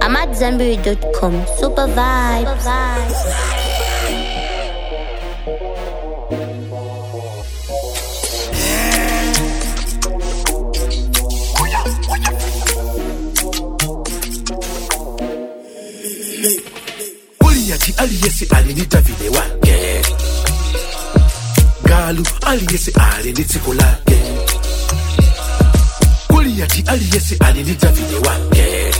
I'm at Zenberry.com. Super vibes. Goliati aliyesi alinita vile wake Galu aliyesi alinitsiko lake Goliati aliyesi alinita vile wake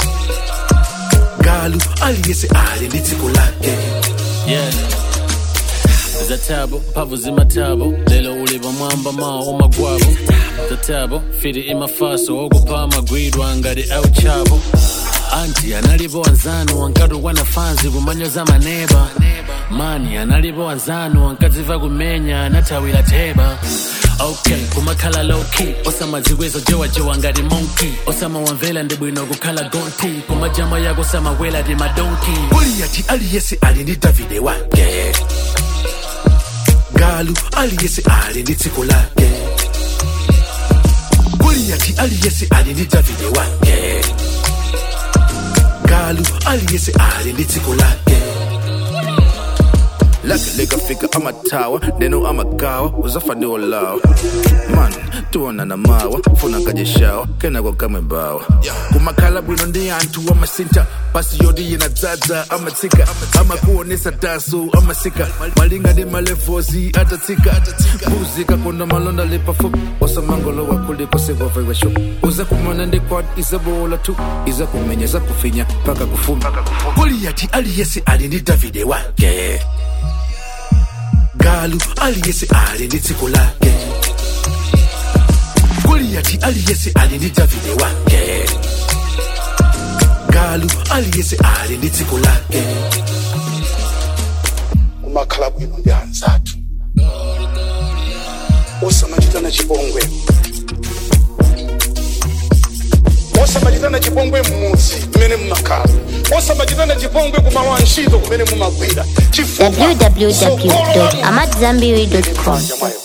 Galu aliyesi alinitsiko lake yeah zatabo mpavu zimatabo lelo uliva mwamba mao umagwabo zatabo firi imafaso okupa amagwidwa ngati auchabo anti analipo wanzanu wankatu wanafanzi kumanyo za maneba mani analipo wanzanu wankadziva kumenya anathawira theba okay kumakhala lowkey osamadzikweza jowajowa ngati monkey osamawamvera ndi bwino kukhala gonti kumajama yako samawela ndi madonki Goliati aliyesi alinita vile wake Galu aliyesi alinitsiko lake Goliati aliyesi alinita vile wake Galu aliyesi alinitsiko lake lake likafika amatawa neno amagawa uzafaniwa lawa man tuona na mawa funa kajeshawa kenako kamwebawa kumakhala bwino ndi anthu amasinta pasi yoti yenadzadza amatsika amakuonesa daso amasika malinga ndi malevozi atatsika mbuzi kakonda malonda lipafupi osamangolowa kuliko sekwavaiwesho uzakumana ndi kwad izabola tu izakumenya zakufinya mpaka kufuma Goliati aliyesi alinita vile wake Galu aliyesi alinitsiko lake Goliati aliyesi alinita vile wake Galu aliyesi alinitsiko lake kumakhala bwino ndi anzathu osamachitana chipongwe osamachitana chipongwe mmudzi mmene mmakhala osamachitana chipongwe kumawa ntchito kumene mumagwira chifukwa sokolo lanu www.amatzambiri.com. Jamaica.